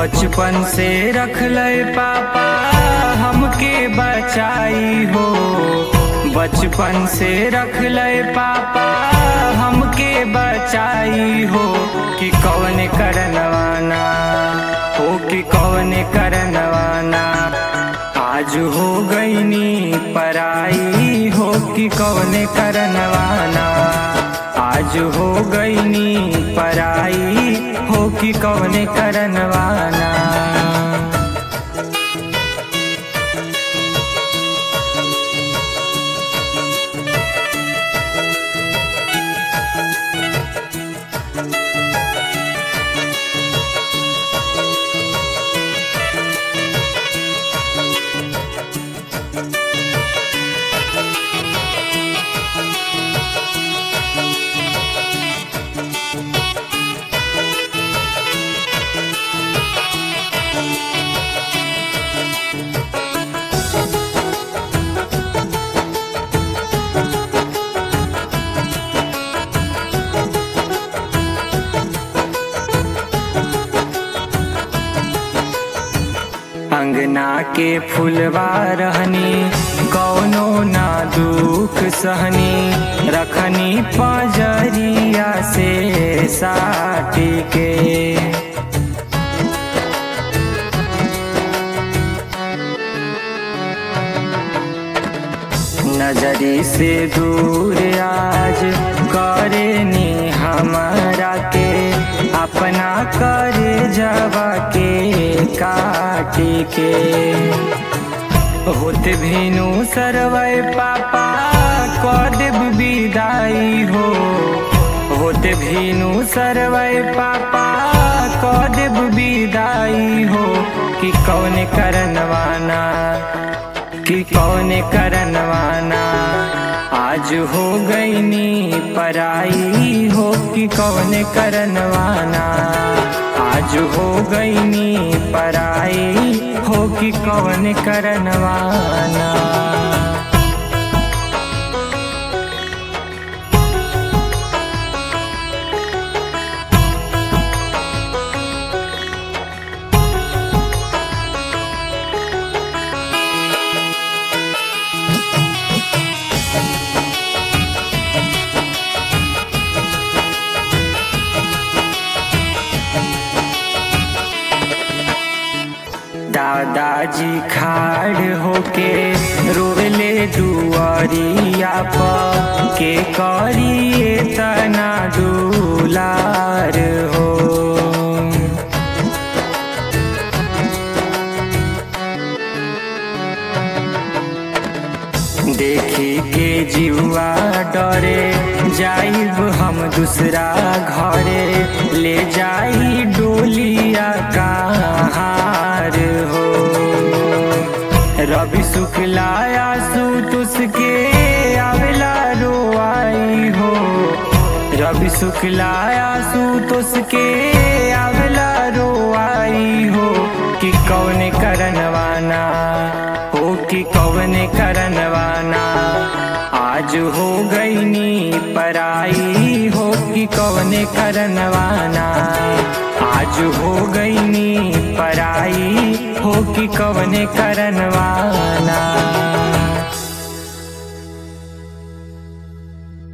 बचपन से रख ले पापा हमके बचाई हो बचपन से रख ले पापा हमके बचाई हो कि कौन करनवाना हो कि कौन करनवाना आज हो गईनी पराई हो कि कौन करनवाना आज हो गईनी पराई हो कि कौन करनवाना अंगना के फुलवा रहनी कौनो ना दुख सहनी रखनी पजरिया से साटी के नजरी से दूर आज करे नी हमारा के अपना करे जवा के काटी के होत भेनु सरवै पापा कदेव विदाई हो होत भेनु सरवै पापा कदेव विदाई हो कि कौन करनवाना कि कौन करनवाना आज हो गईनी पराई हो कि कौन करनवाना आज हो गईनी पराई हो कि कौन करनवाना दादाजी खाड़ होके रोले दुआरिया पर के करिए तना दुलार हो देखी के जीवा डरे जाइब हम दूसरा घरे ले जाई डोलिया कहार हो रवि शुक्लाया सुतुस के आवेला रोआई हो रवि शुक्लाया सुतुस के आवेला रोआई हो कि कौन करनवाना हो कि कौन करनवाना आज हो गईनी पराई हो कि कौन करनवाना आज हो गईनी पराई हो कि कौन करनवाना